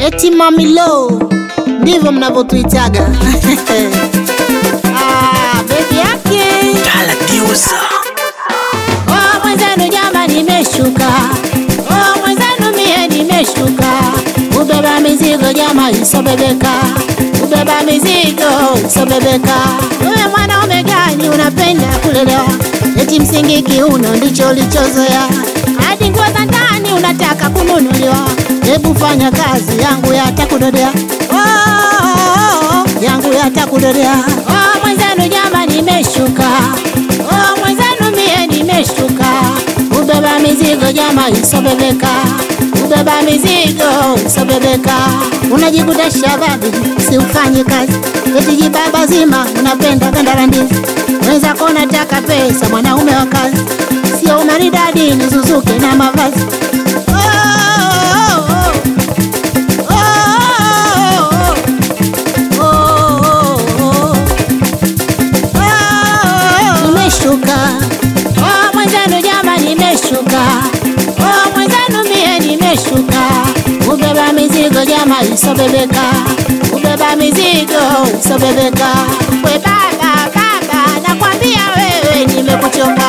eti mamilo, ndivyo mnavyotuitaga ah, bebi yake Oh, mwenzenu jama nimeshuka, oh, mwenzenu mie nimeshuka, ubeba mizigo jama isobebeka, ubeba mizigo isobebeka. Wewe mwanaume gani unapenda kulelewa, eti msingi kiuno ndicho ulichozoea, hadi nguo za ndani unataka kununuliwa. Hebu fanya kazi yangu yatakudodea, oh, oh, oh, yangu yatakudodea. Oh, mwenzenu jama nimeshuka, oh, mwenzenu mie nimeshuka, ubeba mizigo jama isobebeka, ubeba mizigo isobebeka. Unajikuta shababi, si ufanye kazi, eti jibaba zima unapenda ganda la ndizi, wenzako unataka pesa, mwanaume wa kazi, sio umaridadi nizuzuke na mavazi oh, oh, oh. Oh, oh, oh, oh. Nimeshuka oh, mwenzenu jama, nimeshuka oh, mwenzenu mie nimeshuka, ubeba mizigo jama isobebeka, ubeba mizigo isobebeka. We baba baba, nakwambia wewe nimekuchoka.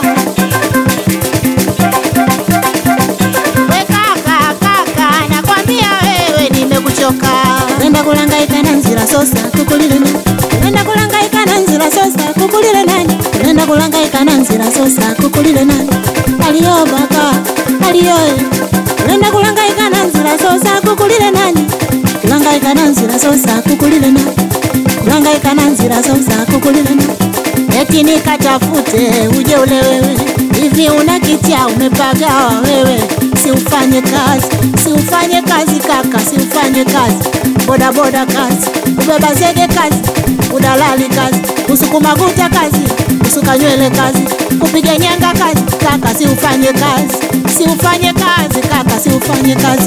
We kaka kaka, nakwambia wewe nimekuchoka. Nenda kulangaika na nzira sosa kukulile nani? Nenda kulangaika na nzira sosa kukulile nani? Nenda kulangaika na nzira sosa kukulile nani? Aliyo baba, aliyo Nenda kulangaika na nzira sosa kukulile nani? Kulangaika na nzira sosa kukulile nani? Kulangaika na nzira sosa kukulile nani? Eti nikatafute uje ule wewe, hivi una kitia umepagawa wewe, si ufanye kazi, si ufanye kazi kaka, si ufanye kazi, boda boda kazi, ubeba zege kazi, udalali kazi, usukuma guta kazi, usuka nywele kazi, kupiga nyanga kazi, kaka, si ufanye kazi, si ufanye kazi kaka, si ufanye kazi.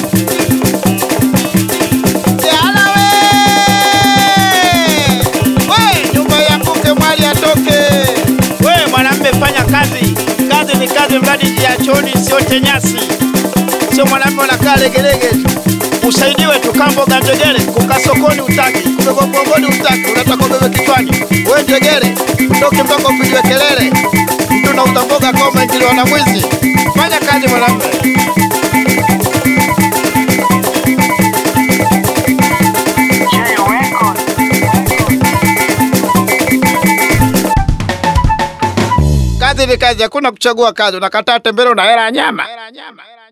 Yala we! We, nyumba yanguke mwali atoke. We mwanamme fanya kazi. Kazi ni kazi mradi ya choni siote nyasi. Sio mwanamme unakaa legelege tu. Usaidiwe tu kamboga njegere, kuka sokoni utaki, kubeba mgongoni utaki, unataka ubebe kichwani. We njegere, utoke mpaka upigiwe kelele. Mtu na utamboga kama umeingiliwa na mwizi. Fanya kazi mwanamme. Kazi ni kazi, hakuna kuchagua kazi. Unakataa tembele, una hela ya nyama.